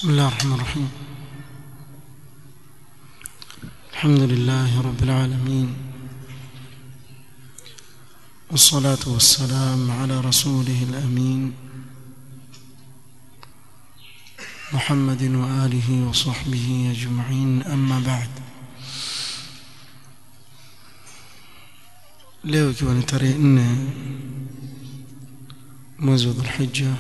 بسم الله الرحمن الرحيم الحمد لله رب العالمين والصلاة والسلام على رسوله الأمين محمد وآله وصحبه أجمعين أما بعد leo ikiwa ni tarehe nne mwezi wa dhulhija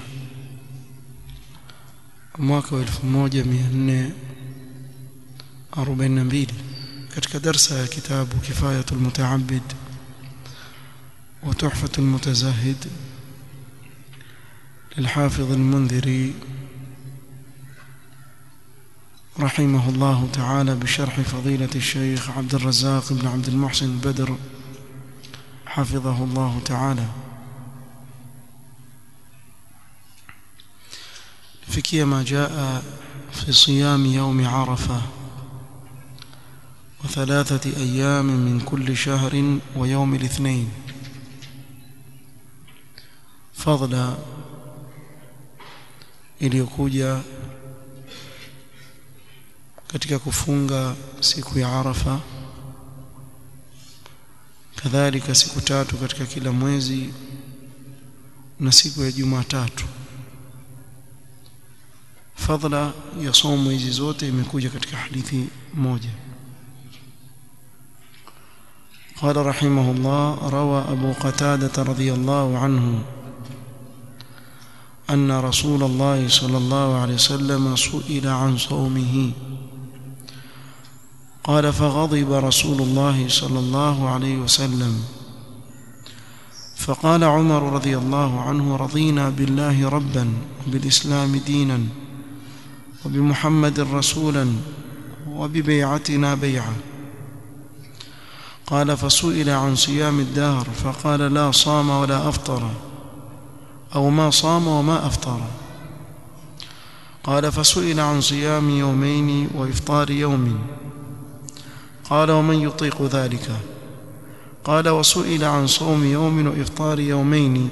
mwaka wa elfu moja mia nne arobaini na mbili katika darsa ya kitabu kifayatu lmutaabid wa tuhfatu lmutazahid للحافظ المنذري رحمه الله تعالى بشرح فضيلة الشيخ عبد الرزاق بن عبد المحسن البدر حفظه الله تعالى فكي ما جاء في صيام يوم عرفة وثلاثة أيام من كل شهر ويوم الاثنين فضلا iliyokuja katika kufunga siku ya Arafa kadhalika siku tatu katika kila mwezi na siku ya Jumatatu fadla ya somo hizi zote imekuja katika hadithi moja قال رحمه الله روى أبو قتادة رضي الله عنه أن رسول الله صلى الله عليه وسلم سئل عن صومه قال فغضب رسول الله صلى الله عليه وسلم فقال عمر رضي الله عنه رضينا بالله ربا وبالإسلام دينا وبمحمد رسولا وببيعتنا بيعة قال فسئل عن صيام الدهر فقال لا صام ولا أفطر أو ما صام وما أفطر قال فسئل عن صيام يومين وإفطار يوم قال ومن يطيق ذلك قال وسئل عن صوم يوم وإفطار يومين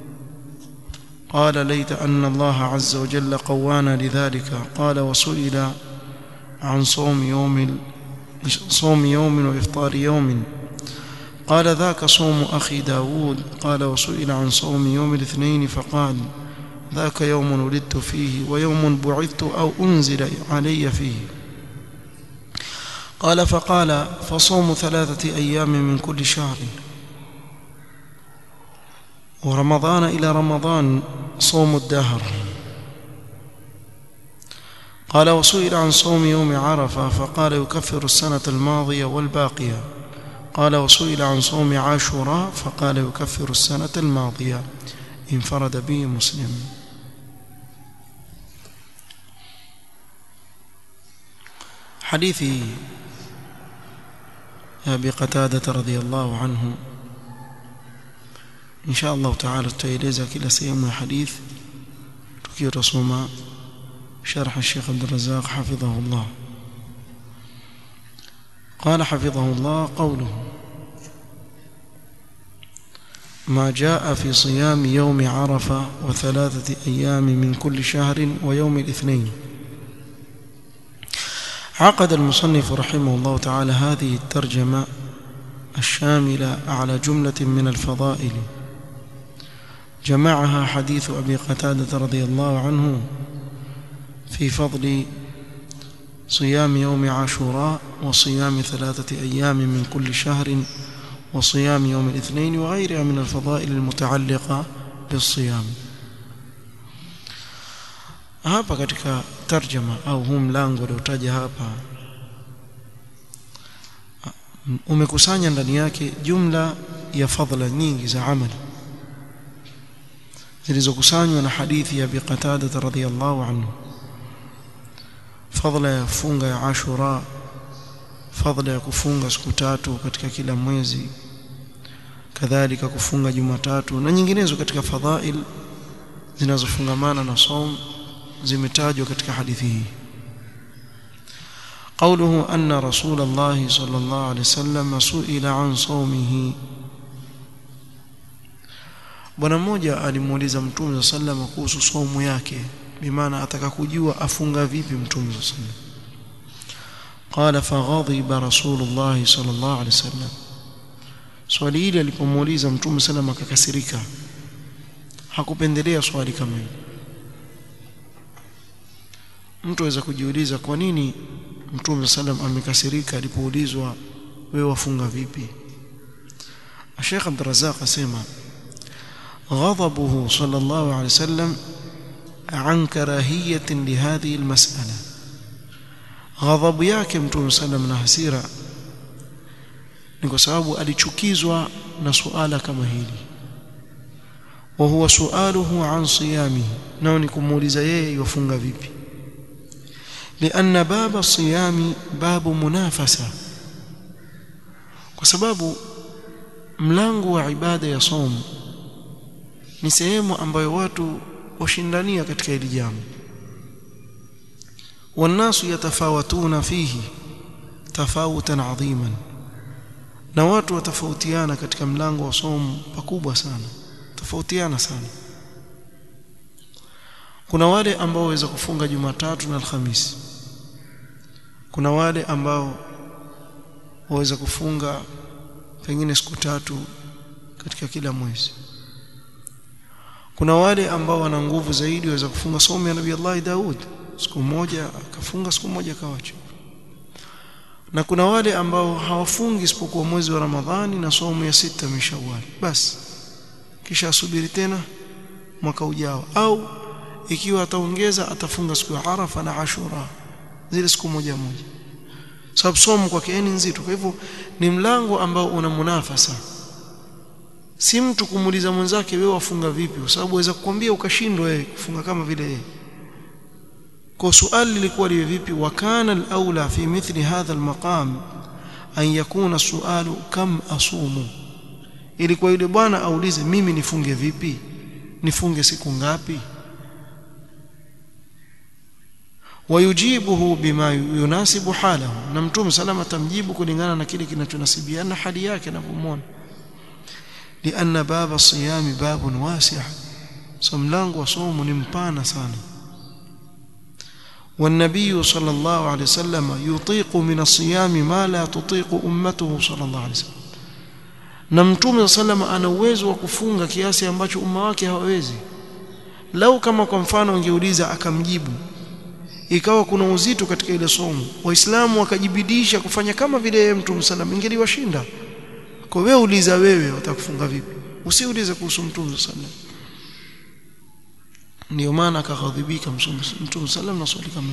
قال ليت أن الله عز وجل قوانا لذلك قال وسئل عن صوم يوم صوم يوم وإفطار يوم قال ذاك صوم أخي داود قال وسئل عن صوم يوم الاثنين فقال ذاك يوم ولدت فيه ويوم بعثت أو أنزل علي فيه قال فقال فصوم ثلاثة أيام من كل شهر ورمضان إلى رمضان صوم الدهر قال وسئل عن صوم يوم عرفة فقال يكفر السنة الماضية والباقية قال وسئل عن صوم عاشوراء فقال يكفر السنة الماضية انفرد به مسلم حديث أبي قتادة رضي الله عنه إن شاء الله تعالى tutaeleza kila sehemu ya hadith tukiwa tusoma شرح الشيخ عبد الرزاق حفظه الله قال حفظه الله قوله ما جاء في صيام يوم عرفة وثلاثة أيام من كل شهر ويوم الاثنين عقد المصنف رحمه الله تعالى هذه الترجمة الشاملة على جملة من الفضائل جمعها حديث أبي قتادة رضي الله عنه في فضل صيام يوم عاشوراء وصيام ثلاثة أيام من كل شهر وصيام يوم الاثنين وغيرها من الفضائل المتعلقة بالصيام hapa katika tarjama au huu mlango uliotaja hapa umekusanya ndani yake jumla ya fadhila nyingi za amali zilizokusanywa na hadithi ya Abi Qatada radhiyallahu anhu fadhila ya funga ya Ashura fadhila ya kufunga siku tatu katika kila mwezi kadhalika kufunga Jumatatu na nyinginezo katika fadhail zinazofungamana na saum zimetajwa katika hadithi hii قوله أن رسول الله صلى الله عليه وسلم سئل عن صومه bwana mmoja alimuuliza mtume sallallahu kuhusu saumu yake bimaana ataka kujua afunga vipi mtume sallallahu alaihi wasallam قال فغضب رسول الله صلى الله عليه وسلم swali hili alipomuuliza mtume sallam akakasirika hakupendelea swali kama hili mtu aweza kujiuliza kwa nini mtume sallam amekasirika alipoulizwa wewe wafunga vipi Sheikh Abdul Razzaq asema غضبه صلى الله عليه وسلم عن كراهية لهذه المسألة ghadhabu yake mtume sallam na hasira ni kwa sababu alichukizwa na suala kama hili wa huwa sualuhu an siyamihi nao ni kumuuliza yeye yafunga vipi لأن باب الصيام باب منافسة kwa sababu mlango wa ibada ya somo ni sehemu ambayo watu washindania katika hili jambo والناس يتفاوتون فيه تفاوتا عظيما na watu watafautiana katika mlango wa somo pakubwa sana tofautiana sana kuna wale ambao waweza kufunga Jumatatu na Alhamisi kuna wale ambao waweza kufunga pengine siku tatu katika kila mwezi kuna wale ambao wana nguvu zaidi waweza kufunga somo ya Nabii Allah Daud siku moja akafunga siku moja akawacha na kuna wale ambao hawafungi isipokuwa mwezi wa Ramadhani na somo ya sita mishawali basi kisha asubiri tena mwaka ujao au ikiwa ataongeza atafunga siku ya Arafa na Ashura zile siku moja moja sababu somo kwake ni nzito kwa hivyo ni mlango ambao una munafasa si mtu kumuuliza mwenzake wewe wafunga vipi kwa sababu waweza kukwambia ukashindwa wewe kufunga kama vile yeye kwa swali lilikuwa liwe vipi wakana al-aula fi mithli hadha al-maqam an yakuna sualu kam asumu ilikuwa yule bwana aulize mimi nifunge vipi nifunge siku ngapi wayujibuhu bima yunasibu halahu na mtume salama tamjibu kulingana na kile kinachonasibiana hali yake anapomwona لأن باب الصيام باب واسع سملانgo wa somo ni mpana sana والنبي صلى الله عليه وسلم يطيق من الصيام ما لا تطيق أمته صلى الله عليه وسلم na mtume sallama ana uwezo wa kufunga kiasi ambacho umma wake hawawezi lau kama kwa mfano angeuliza akamjibu ikawa kuna uzito katika ile somo waislamu wakajibidisha kufanya kama vile yeye mtume sallam ingeliwashinda kwa wewe uliza wewe utakufunga vipi usiulize kuhusu mtume sallam ndio maana akaghadhibika mtume sallam na swali kama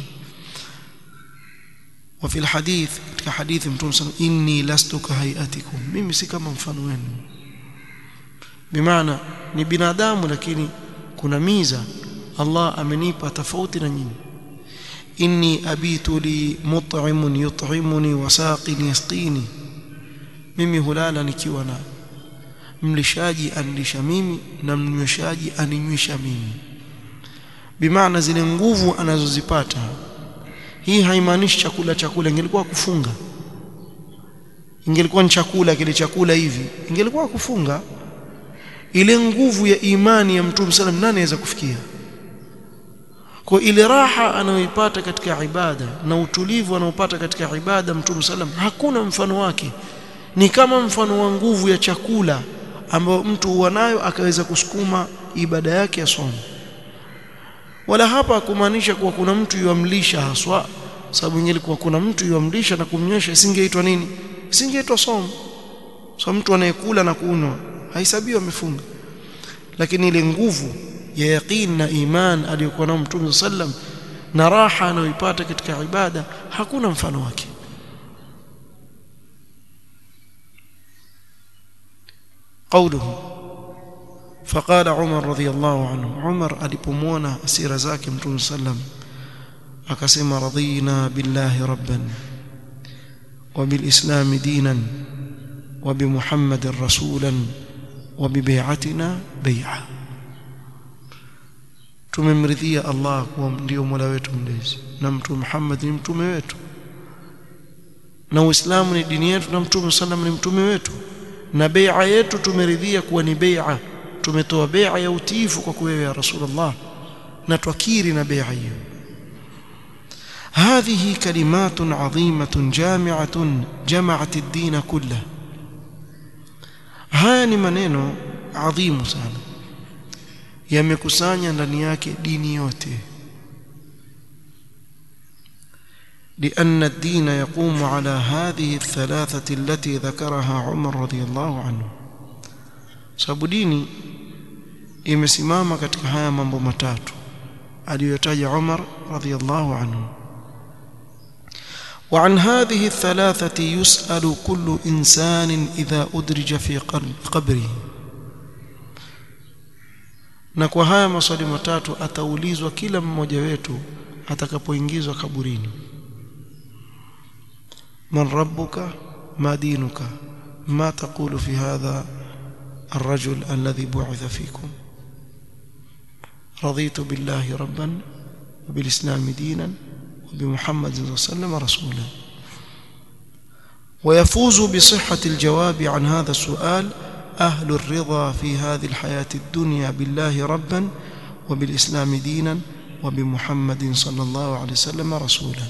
وفي الحديث katika hadithi mtume sallam inni lastu kahayatikum mimi si kama mfano wenu bimaana ni binadamu lakini kuna miza Allah amenipa tofauti na nyinyi inni abitu li mut'imun yut'imuni wa saqin yasqini mimi hulala nikiwa na mlishaji anilisha mimi na mnyweshaji aninywesha mimi bimaana zile nguvu anazozipata hii haimaanishi chakula chakula ingelikuwa kufunga ingelikuwa ni chakula kile chakula hivi ingelikuwa kufunga ile nguvu ya imani ya mtume sallam nani anaweza kufikia kwa ile raha anayoipata katika ibada na utulivu anaopata katika ibada mtume sallam hakuna mfano wake ni kama mfano wa nguvu ya chakula ambayo mtu huwa nayo akaweza kusukuma ibada yake ya somo wala hapa kumaanisha kuwa kuna mtu yuamlisha haswa sababu ingelikuwa kuna mtu yuamlisha na kumnyesha isingeitwa nini isingeitwa somo so mtu anayekula na kunywa haisabiwi amefunga lakini ile nguvu ya yaqin na iman aliyokuwa nao mtume sallam na raha anayoipata katika ibada hakuna mfano wake قوله فقال عمر رضي الله عنه عمر alipomwona asira zake mtume sallam akasema radina billahi rabban وبالاسلام دينا وبمحمد رسولا وببيعتنا بيعه tumemridhia Allah kuwa ndio Mola wetu mlezi na mtume Muhammad ni mtume wetu na Uislamu ni dini yetu na mtume sallam ni mtume wetu na bai'a yetu tumeridhia kuwa ni bai'a tumetoa bai'a ya utiifu kwa wewe ya Rasulullah na twakiri na bai'a hiyo هذه كلمات عظيمة جامعة جمعت الدين كله haya ni maneno adhimu sana yamekusanya ndani yake dini yote لأن الدين يقوم على هذه الثلاثة التي ذكرها عمر رضي الله عنه sababu dini imesimama katika haya mambo matatu aliyotaja Umar radhiyallahu anhu وعن هذه الثلاثة يسأل كل إنسان إذا أدرج في قبره na kwa haya maswali matatu ataulizwa kila mmoja wetu atakapoingizwa kaburini man rabbuka ma dinuka ma taqulu fi hadha الرجل الذي بعث فيكم رضيت بالله ربا وبالإسلام دينا وبمحمد صلى الله عليه وسلم رسولا ويفوز بصحة الجواب عن هذا السؤال أهل الرضا في هذه الحياة الدنيا بالله ربا وبالإسلام دينا وبمحمد صلى الله عليه وسلم رسولا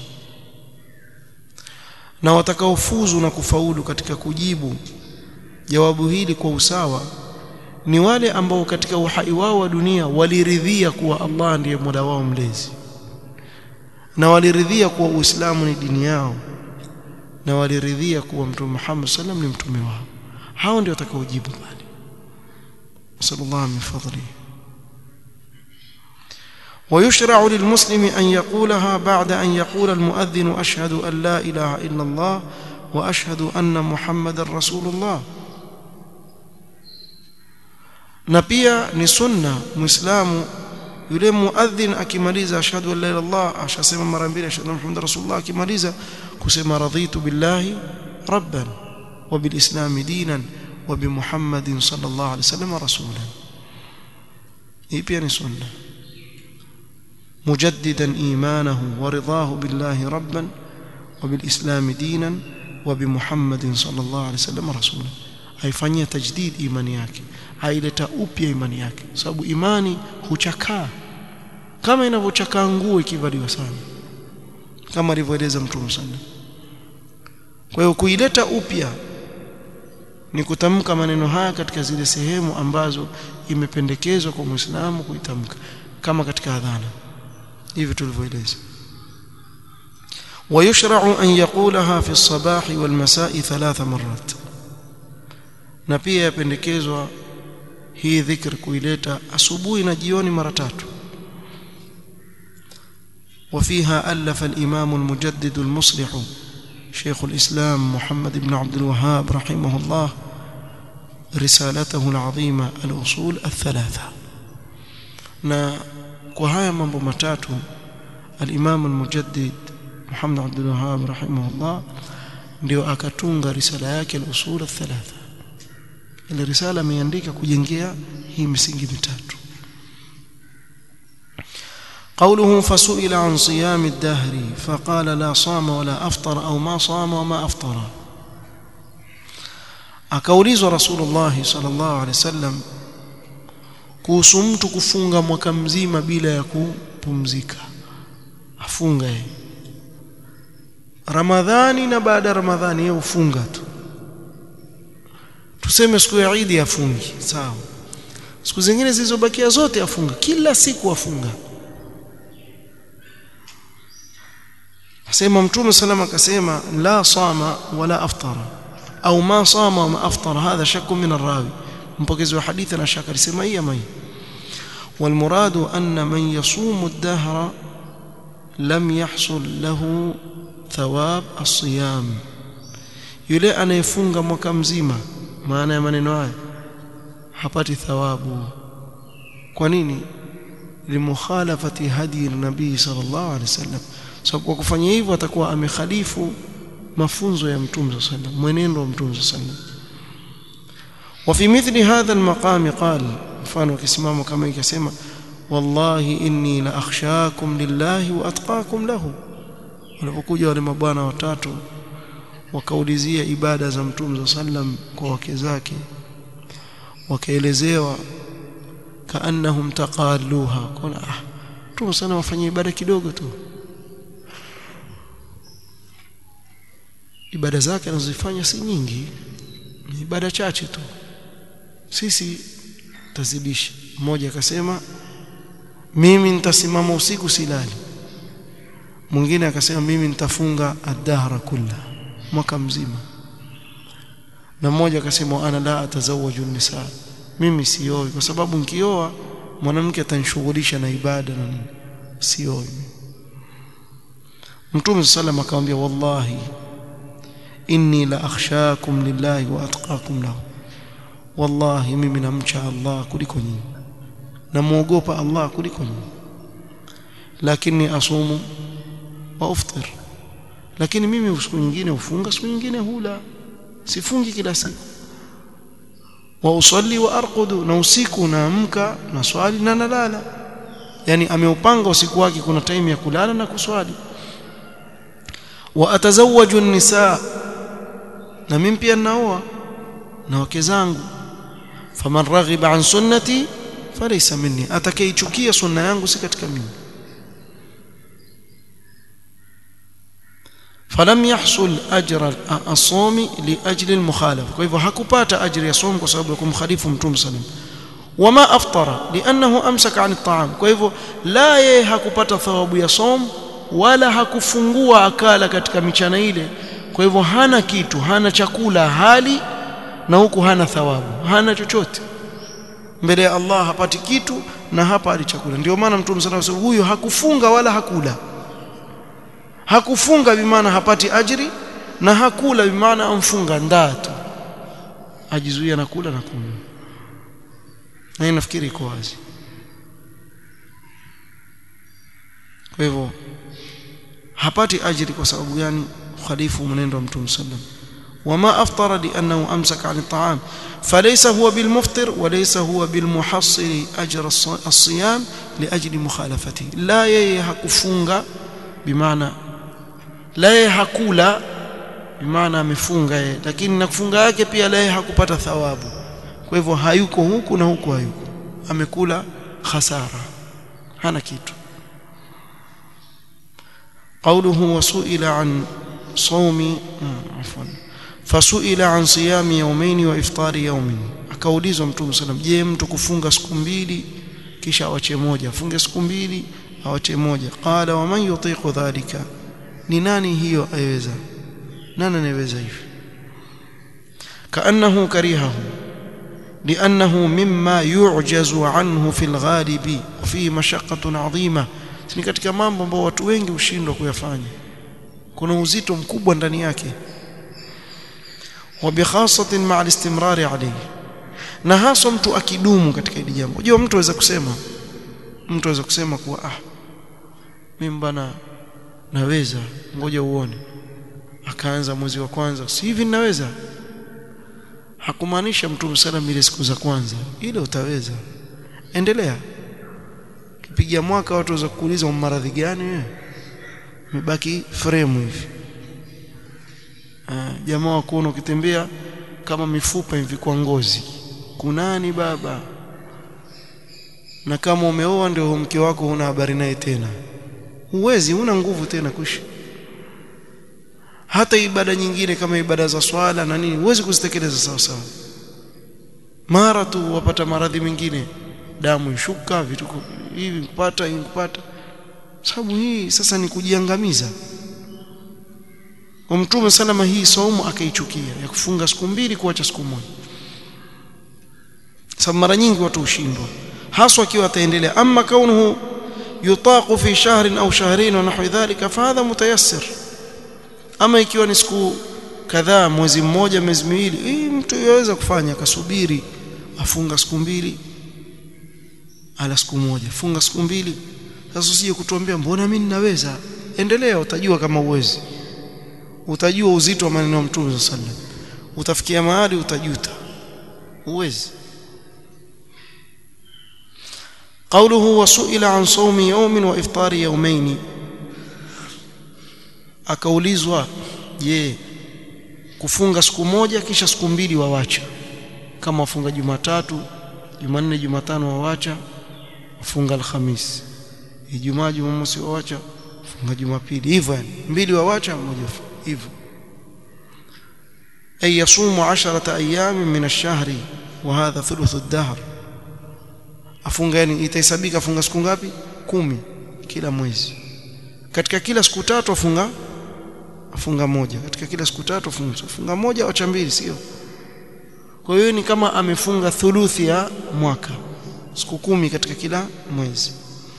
na watakaofuzu na kufaulu katika kujibu jawabu hili kwa usawa ni wale ambao katika uhai wao wa dunia waliridhia kuwa Allah ndiye Mola wao mlezi na waliridhia kuwa Uislamu ni dini yao na waliridhia kuwa Mtume Muhammad sallam ni mtume wao hao ndio watakaojibu pale sallallahu min fadli ويشرع للمسلم أن يقولها بعد أن يقول المؤذن أشهد أن لا إله إلا الله وأشهد أن محمد رسول الله na pia ni sunna muislamu yule muadhin akimaliza ashhadu an la ilaha illallah ashasema mara mbili ashhadu anna muhammadar rasulullah akimaliza kusema raditu billahi rabban wa bilislam dinan wa bi muhammadin sallallahu alaihi wasallam rasulan hii pia ni sunna مجددا ايمانه ورضاه بالله ربا وبالاسلام دينا وبمحمد صلى الله عليه وسلم رسولا haifanyia tajdid imani yake haileta upya imani yake sababu imani huchakaa kama inavyochakaa nguo ikivaliwa sana kama alivyoeleza mtume sana kwa hiyo kuileta upya ni kutamka maneno haya katika zile sehemu ambazo imependekezwa kwa Muislamu kuitamka kama katika adhana hivi tulivyoeleza ويشرع أن يقولها في الصباح والمساء ثلاث مرات na pia yapendekezwa hii dhikr kuileta asubuhi na jioni mara tatu وفيها ألف الإمام المجدد المصلح شيخ الإسلام محمد بن عبد الوهاب رحمه الله رسالته العظيمة الأصول الثلاثة na kwa haya mambo matatu al-Imam al-Mujaddid Muhammad Abdul Wahhab rahimahullah ndio akatunga risala yake al-Usul al-Thalatha ile risala ameandika kujengea hii misingi mitatu قوله فسئل عن صيام الدهر فقال لا صام ولا أفطر أو ما صام وما أفطر akaulizwa Rasulullah sallallahu alaihi wasallam kuhusu mtu kufunga mwaka mzima bila ya kupumzika afunga yeye Ramadhani na baada ya Ramadhani yeye ufunga tu tuseme siku ya Eid afungi sawa siku zingine zilizobakia zote afunga kila siku afunga asema mtume salama akasema la sama wala aftara au ma sama wa ma aftara hadha shakku min arrawi mpokezi wa hadithi na shaka alisema hii ama hii والمراد أن من يصوم الدهر لم يحصل له ثواب الصيام yule anayefunga mwaka mzima maana ya maneno haya hapati thawabu kwa nini limukhalafati hadi nabii sallallahu alaihi wasallam sababu kwa kufanya hivyo atakuwa amekhalifu mafunzo ya mtume sallallahu alaihi wasallam mwenendo wa mtume sallallahu alaihi wasallam وفي مثل هذا المقام قال mfano akisimama kama ikasema wallahi inni la akhshakum lillahi wa atqakum lahu walipokuja wale mabwana watatu wakaulizia ibada za mtume sallam kwa wake zake wakaelezewa kaannahum taqalluha kuna ah mtume sana wafanye ibada kidogo tu ibada zake anazozifanya si nyingi ni ibada chache tu sisi tazidisha mmoja akasema mimi nitasimama usiku silali mwingine akasema mimi nitafunga ad-dahra kulla mwaka mzima na mmoja akasema ana la atazawaju nisa mimi sioi kwa sababu nikioa mwanamke atanishughulisha na ibada na nini sioi Mtume sallam akamwambia wallahi inni la akhshakum lillahi wa atqakum lahu wallahi mimi namcha Allah kuliko nyinyi namuogopa Allah kuliko nyinyi lakini asumu wa uftir lakini mimi siku nyingine ufunga siku nyingine hula sifungi kila siku wa usalli wa arqudu na usiku naamka na swali na nalala yani ameupanga usiku wake kuna time ya kulala na kuswali wa atazawaju nisaa na mimi pia naoa na wake zangu faman raghiba an sunnati falaysa minni atakayeichukia sunna yangu si katika mimi falam yahsul ajra as-sawmi li ajli al-mukhalafa kwa hivyo hakupata ajri ya somo kwa sababu ya kumkhalifu mtume sallam wama aftara li'annahu amsaka 'an at-ta'am kwa hivyo la yeye hakupata thawabu ya somo wala hakufungua akala katika michana ile kwa hivyo hana kitu hana chakula hali na huku hana thawabu hana chochote mbele ya Allah hapati kitu na hapa ali chakula ndio maana mtume sallallahu alayhi wasallam huyo hakufunga wala hakula hakufunga bimaana hapati ajri na hakula bimaana amfunga ndaa tu ajizuia na kula na kunywa na nafikiri iko wazi kwa hivyo hapati ajri kwa sababu gani khalifu mwenendo wa mtume sallam وما أفطر لأنه أمسك عن الطعام فليس هو بالمفطر وليس هو بالمحصل أجر الصيام لأجل مخالفته لا يهكفunga بمعنى la yeye hakula bimaana amefunga yeye lakini na kufunga yake pia la yeye hakupata thawabu kwa hivyo hayuko huku na huku hayuko amekula khasara hana kitu قوله وسئل عن صوم عفوا فسئل عن صيام يومين وافطار يوم akaulizwa mtume sallam je mtu kufunga siku mbili kisha awache moja afunge siku mbili awache moja qala wa man yutiqu dhalika ni nani hiyo aiweza nani anaweza hivi kaannahu karihahu لانه مما يعجز عنه في الغالب وفيه مشقه عظيمه ni katika mambo ambayo watu wengi hushindwa kuyafanya kuna uzito mkubwa ndani yake وبخاصه مع الاستمرار عليه na hasa mtu akidumu katika hili jambo unajua mtu aweza kusema mtu aweza kusema kuwa ah mimi bana naweza ngoja uone akaanza mwezi wa kwanza si hivi ninaweza hakumaanisha mtume sallam ile siku za kwanza ile utaweza endelea kipiga mwaka watu waweza kuuliza maradhi gani wewe umebaki frame hivi jamaa wa kuona ukitembea kama mifupa hivi kwa ngozi kunani baba na kama umeoa ndio mke wako huna habari naye tena huwezi huna nguvu tena kuishi hata ibada nyingine kama ibada za swala na nini huwezi kuzitekeleza sawa sawa mara tu wapata maradhi mengine damu ishuka vitu hivi kupata hivi kupata sababu hii sasa ni kujiangamiza kwa mtume salama hii saumu akaichukia ya kufunga siku mbili kuacha siku moja sababu mara nyingi watu hushindwa haswa akiwa ataendelea ama kaunuhu yutaqu fi shahrin au shahrain wa nahwi dhalika fahadha mutayassir ama ikiwa ni siku kadhaa mwezi mmoja miezi miwili hii mtu yaweza kufanya akasubiri afunga siku mbili ala siku moja funga siku mbili sasa usije kutuambia mbona mimi ninaweza endelea utajua kama uwezi utajua uzito wa maneno ya Mtume sallallahu alaihi wasallam utafikia mahali utajuta uwezi قوله وسئل عن صوم يوم وافطار يومين akaulizwa je kufunga siku moja kisha siku mbili wawacha kama wafunga Jumatatu Jumanne Jumatano wawacha wafunga Alhamis Ijumaa Jumamosi wawacha funga Jumapili hivyo yani mbili wawacha moja hivyo ay yasumu 10 ayyam min ash-shahri wa hadha thuluth ad-dahr afunga yani itahesabika funga siku ngapi kumi kila mwezi katika kila siku tatu afunga afunga moja katika kila siku tatu afunga funga moja au mbili sio kwa hiyo ni kama amefunga thuluthi ya mwaka siku kumi katika kila mwezi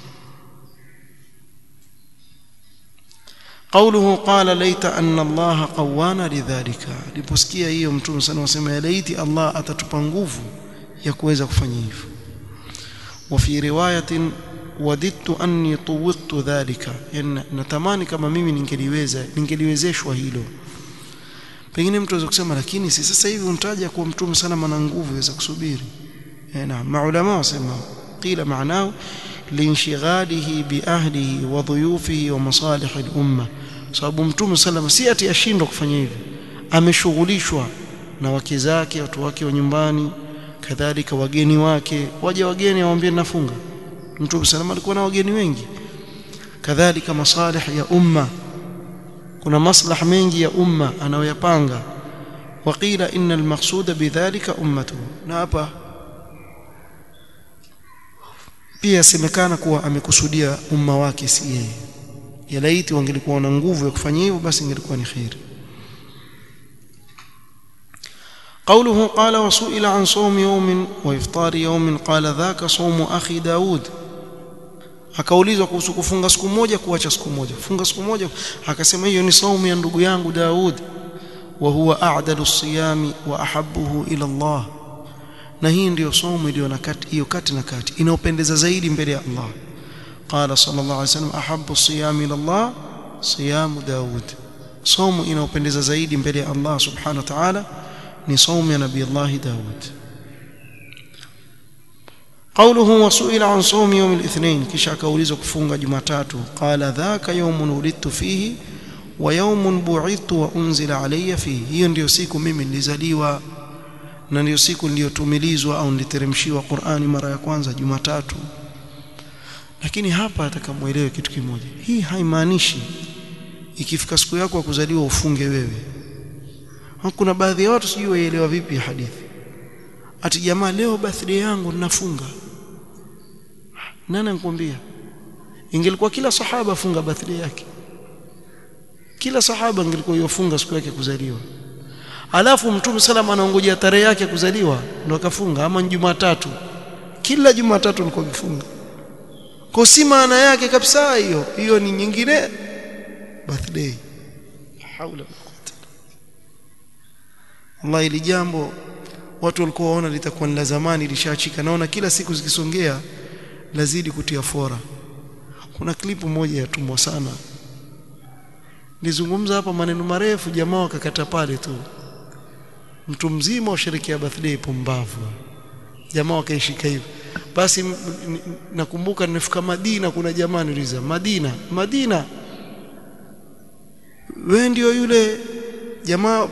قوله قال ليت أن الله قوانا لذلك liposikia hiyo mtume sana wasema ya laiti Allah atatupa nguvu ya kuweza kufanya hivyo وفي روايه وددت اني طوقت ذلك yani natamani kama mimi ningeliweza ningeliwezeshwa hilo pengine mtu aweza kusema lakini si sasa hivi untaja kuwa mtume sana mana nguvu yaweza kusubiri eh na maulama wasema qila maanao linshigalihi biahlihi wa dhuyufihi wa masalih al-umma sababu mtume sallam si ati ashindwa kufanya hivi ameshughulishwa na wake zake watu wake wa nyumbani kadhalika wageni wake waje wageni awambie nafunga mtume sallam alikuwa na wageni wengi kadhalika masalih ya umma kuna maslaha mengi ya umma anayoyapanga waqila inna almaqsuda bidhalika ummatuhu na hapa pia semekana kuwa amekusudia umma wake si yeye yalaiti wangelikuwa na nguvu ya kufanya hivyo basi ingelikuwa ni khairi قوله قال وسئل عن صوم يوم وافطار يوم قال ذاك صوم اخي داود akaulizwa kuhusu kufunga siku moja kuacha siku moja funga siku moja akasema hiyo ni saumu ya ndugu yangu Daud wa huwa a'dalu siyami wa ahabbuhu ila Allah na hii ndiyo saumu iliyo na kati hiyo kati na kati inaopendeza zaidi mbele ya Allah qala sallallahu alayhi wasallam ahabbu siyami ila Allah siyamu Daud saumu inaopendeza zaidi mbele ya Allah subhanahu wa ta'ala ni saumu ya nabii Allah Daud قوله وسئل عن صوم يوم الاثنين kisha akaulizwa kufunga jumatatu qala dhaka yawmun ulidtu fihi wa yawmun bu'ithtu wa unzila alayya fihi hiyo ndiyo siku mimi nilizaliwa na ndiyo siku niliyotumilizwa au niliteremshiwa Qur'ani mara ya kwanza jumatatu lakini hapa atakamuelewe kitu kimoja hii haimaanishi ikifika siku yako ya kuzaliwa ufunge wewe kuna baadhi ya watu sijui waelewa vipi hadithi ati jamaa leo birthday yangu ninafunga nani anakuambia ingelikuwa kila sahaba funga birthday yake kila sahaba ingelikuwa yofunga siku yake kuzaliwa alafu mtume salama anaongojea tarehe yake kuzaliwa ndo akafunga ama Jumatatu kila Jumatatu alikuwa akifunga kwa si maana yake kabisa hiyo hiyo ni nyingine birthday haula Allah ili jambo watu walikuwa waona litakuwa ni la zamani lishachika naona kila siku zikisongea lazidi kutia fora kuna klipu moja yatumwa sana nizungumza hapa maneno marefu jamaa wakakata pale tu mtu mzima usherekea birthday pumbavu jamaa wakaishika hivyo basi nakumbuka nimefika Madina kuna jamaa niliza Madina Madina wewe ndio yule jamaa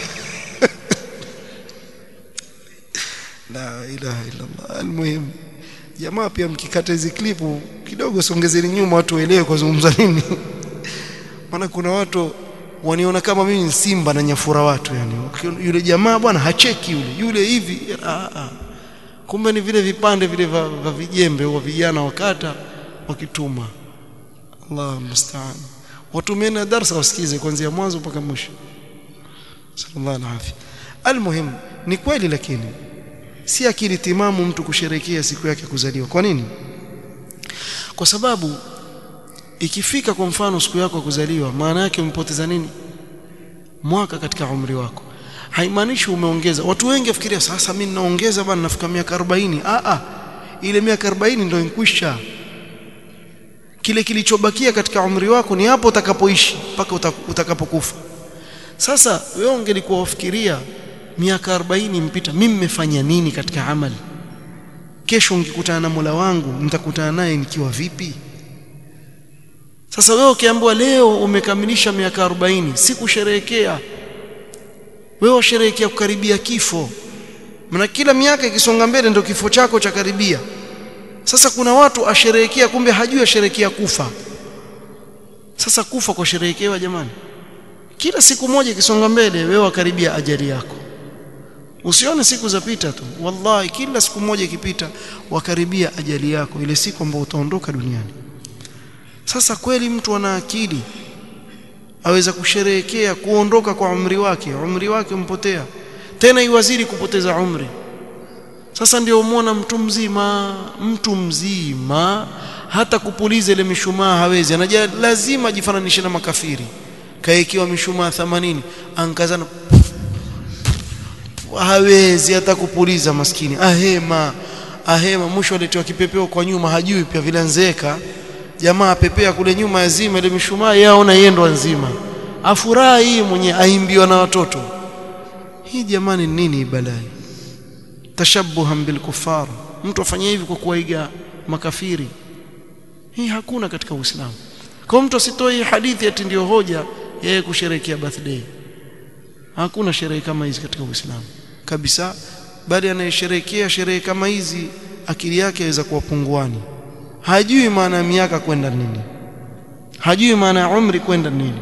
la ilaha illa Allah almuhim jamaa pia mkikata hizi klipu kidogo songezeni nyuma watu waelewe kwa zungumza nini maana kuna watu waniona kama mimi ni simba na nyafura watu yani yule jamaa bwana hacheki yule yule hivi a a kumbe ni vile vipande vile vya vijembe wa vijana wakata wakituma Allah musta'an watumieni darasa wasikize kuanzia mwanzo mpaka mwisho sallallahu alaihi almuhim ni kweli lakini si akili timamu mtu kusherekea siku yake kuzaliwa kwa nini kwa sababu ikifika kwa mfano siku yako kuzaliwa maana yake umepoteza nini mwaka katika umri wako haimaanishi umeongeza watu wengi wafikiria sasa mimi naongeza bwana nafika miaka 40 a a ile miaka 40 ndio inkwisha kile kilichobakia katika umri wako ni hapo utakapoishi mpaka utakapokufa sasa wewe ungelikuwa wafikiria miaka 40 mpita mimi nimefanya nini katika amali kesho ngikutana na Mola wangu nitakutana naye nikiwa vipi sasa wewe ukiambiwa leo umekamilisha miaka 40 si kusherehekea wewe washerehekea kukaribia kifo maana kila miaka ikisonga mbele ndio kifo chako cha karibia sasa kuna watu asherehekea kumbe hajui asherehekea kufa sasa kufa kwa sherehekewa jamani kila siku moja ikisonga mbele wewe wakaribia ajali yako usione siku zapita tu wallahi kila siku moja ikipita wakaribia ajali yako ile siku ambayo utaondoka duniani sasa kweli mtu ana akili aweza kusherehekea kuondoka kwa umri wake umri wake umpotea tena iwaziri kupoteza umri sasa ndio umeona mtu mzima mtu mzima hata kupuliza ile mishumaa hawezi anaja lazima ajifananishe na makafiri kaekiwa mishumaa 80 ankazana hawezi hata kupuliza maskini ahema ahema mwisho aletiwa kipepeo kwa nyuma hajui pia vile nzeka jamaa pepea kule nyuma yazima ile mishumaa yaona yendo nzima afurahi mwenye aimbiwa na watoto hii jamani nini balai tashabbuhan bil kuffar mtu afanye hivi kwa kuwaiga makafiri hii hakuna katika Uislamu kwa mtu asitoe hadithi ati ndio hoja yeye kusherehekea birthday hakuna sherehe kama hizi katika Uislamu kabisa bali anayesherehekea sherehe kama hizi akili yake inaweza kuwa punguani hajui maana ya miaka kwenda nini hajui maana ya umri kwenda nini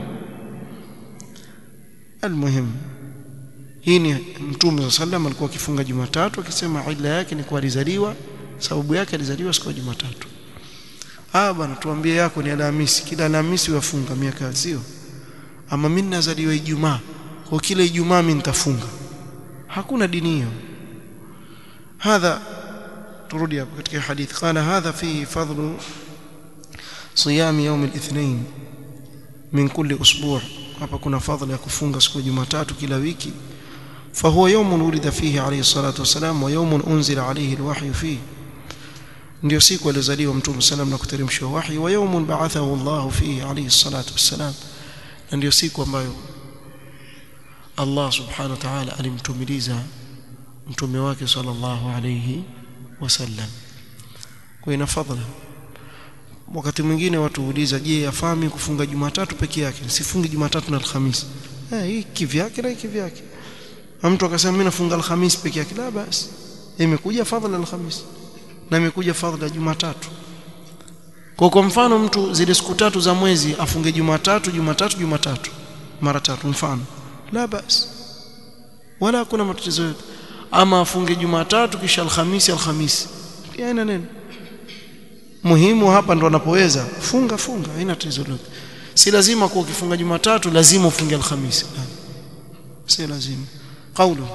almuhim hii ni mtume wa sallam alikuwa akifunga Jumatatu akisema ila yake ni kwa alizaliwa sababu yake alizaliwa siku ya Jumatatu ah bwana tuambie yako ni Alhamisi kila Alhamisi wafunga miaka sio ama mimi nazaliwa Ijumaa kwa kila Ijumaa mimi nitafunga hakuna dini hiyo hadha turudi hapo katika hadith qala hadha fi fadlu صيام يوم الاثنين من كل اسبوع hapa kuna fadhila ya kufunga siku ya Jumatatu kila wiki فهو يوم ولد فيه عليه الصلاة والسلام ويوم أنزل عليه الوحي فيه ndio siku alizaliwa mtume sallam na kuteremshwa wahi wa yawmun ba'athahu Allah fihi alayhi salatu wassalam na ndio siku ambayo Allah subhanahu wa ta'ala alimtumiliza mtume wake sallallahu alayhi wasallam kwa ina fadhila wakati mwingine watu huuliza je yafami kufunga Jumatatu peke yake sifungi Jumatatu na Alhamisi eh hii kivyake na kivyake mtu akasema mimi nafunga Alhamisi peke yake la basi imekuja fadhila Alhamisi na imekuja fadhila Jumatatu kwa kwa mfano mtu zile siku tatu za mwezi afunge Jumatatu Jumatatu Jumatatu mara tatu mfano la basi wala hakuna matatizo yote ama afunge Jumatatu kisha Alhamisi Alhamisi pia ina neno muhimu hapa ndo anapoweza funga funga haina tatizo lolote si lazima kuwa ukifunga Jumatatu lazima ufunge Alhamisi si lazima قوله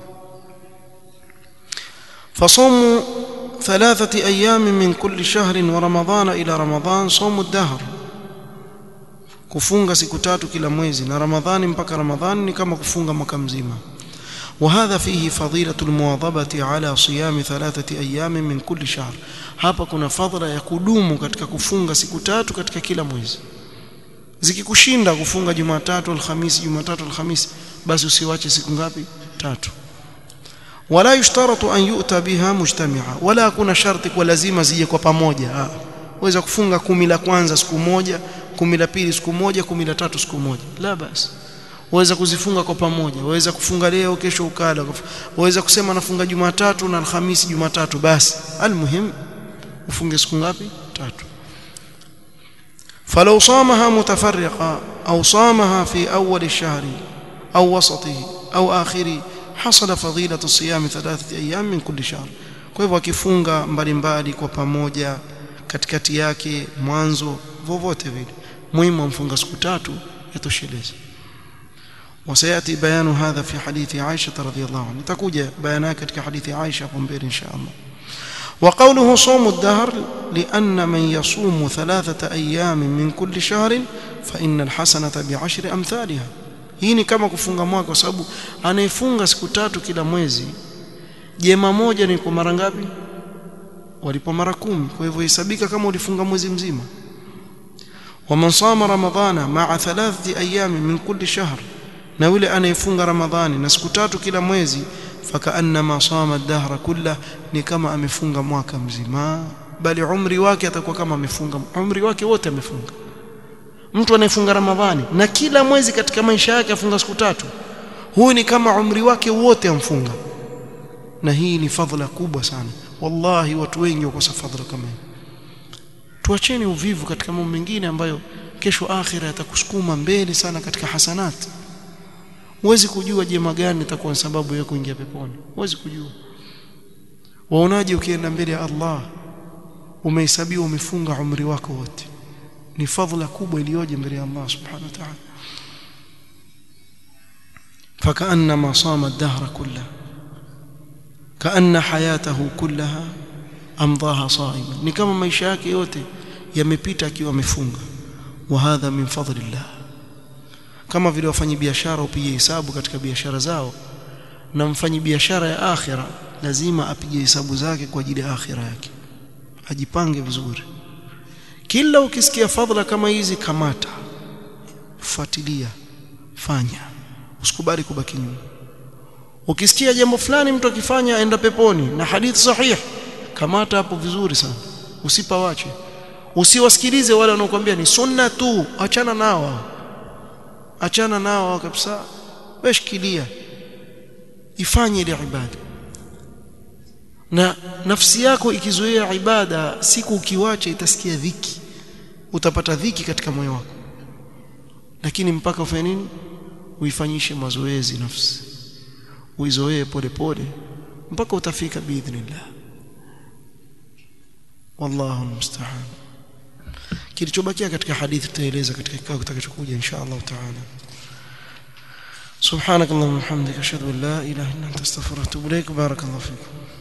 فصوم ثلاثة أيام من كل شهر ورمضان إلى رمضان صوم الدهر kufunga siku tatu kila mwezi na ramadhani mpaka ramadhani ni kama kufunga mwaka mzima وهذا فيه فضيلة المواظبة على صيام ثلاثة أيام من كل شهر hapa kuna fadhila ya kudumu katika kufunga siku tatu katika kila mwezi zikikushinda kufunga Jumatatu Alhamisi Jumatatu Alhamisi basi usiwache siku ngapi tatu wala yushtaratu an yu'ta biha mujtami'a wala kuna sharti kwa lazima zije kwa pamoja waweza kufunga kumi la kwanza siku moja kumi la pili siku moja kumi la tatu siku moja la basi waweza kuzifunga kwa pamoja waweza kufunga leo kesho ukala waweza kusema nafunga Jumatatu na Alhamisi Jumatatu basi almuhim ufunge siku ngapi tatu فلو صامها متفرقة أو صامها في أول الشهر أو وسطه أو آخره حصل فضيلة الصيام ثلاثة أيام من كل شهر kwa hivyo akifunga mbalimbali kwa pamoja katikati yake mwanzo vovote vile muhimu amfunga siku tatu yatosheleza وسياتي بيان هذا في حديث عائشه رضي الله عنها تكوجا بيانها katika hadithi Aisha hapo mbele insha Allah وقوله صوم الدهر لأن من يصوم ثلاثة أيام من كل شهر فإن الحسنة بعشر أمثالها hii ni kama kufunga mwaka kwa sababu anayefunga siku tatu kila mwezi jema moja ni kwa mara ngapi walipo mara kumi kwa hivyo hesabika kama ulifunga mwezi mzima waman sama ramadhana maa thalathati ayami min kulli shahr na yule anayefunga ramadhani na siku tatu kila mwezi fakaannama sama dahra kulla ni kama amefunga mwaka mzima bali umri wake atakuwa kama amefunga umri wake wote amefunga mtu anayefunga ramadhani na kila mwezi katika maisha yake afunga siku tatu huyu ni kama umri wake wote amfunga na hii ni fadhila kubwa sana wallahi watu wengi wakosa fadhila kama hii tuacheni uvivu katika mambo mengine ambayo kesho akhira yatakusukuma mbele sana katika hasanat huwezi kujua jema gani itakuwa sababu ya kuingia peponi huwezi kujua waonaje ukienda mbele ya Allah umehesabiwa umefunga umri wako wote ni fadhila kubwa iliyoje mbele ya Allah subhanahu wa ta'ala فكأنما صام الدهر كله كأن حياته كلها أمضاها صائما ni kama maisha yake yote yamepita akiwa amefunga wa hadha min fadlillah kama vile wafanyi biashara upige hesabu katika biashara zao na mfanyi biashara ya akhira lazima apige hesabu zake kwa ajili ya akhira yake ajipange vizuri kila ukisikia fadhila kama hizi kamata fuatilia fanya usikubali kubaki nyuma ukisikia jambo fulani mtu akifanya aenda peponi na hadithi sahih kamata hapo vizuri sana usipawache usiwasikilize wale wanaokuambia ni sunna tu achana nao achana nao kabisa weshikilia ifanye ile ibada na nafsi yako ikizoea ibada siku ukiwacha itasikia dhiki utapata dhiki katika moyo wako lakini mpaka ufanye nini uifanyishe mazoezi nafsi uizoee pole pole mpaka utafika biidhnillah wallahu musta'an kilichobakia katika hadithi tutaeleza katika kikao kitakachokuja insha Allah taala سبحانك اللهم وبحمدك اشهد ان لا اله الا انت استغفرك واتوب اليك بارك الله فيكم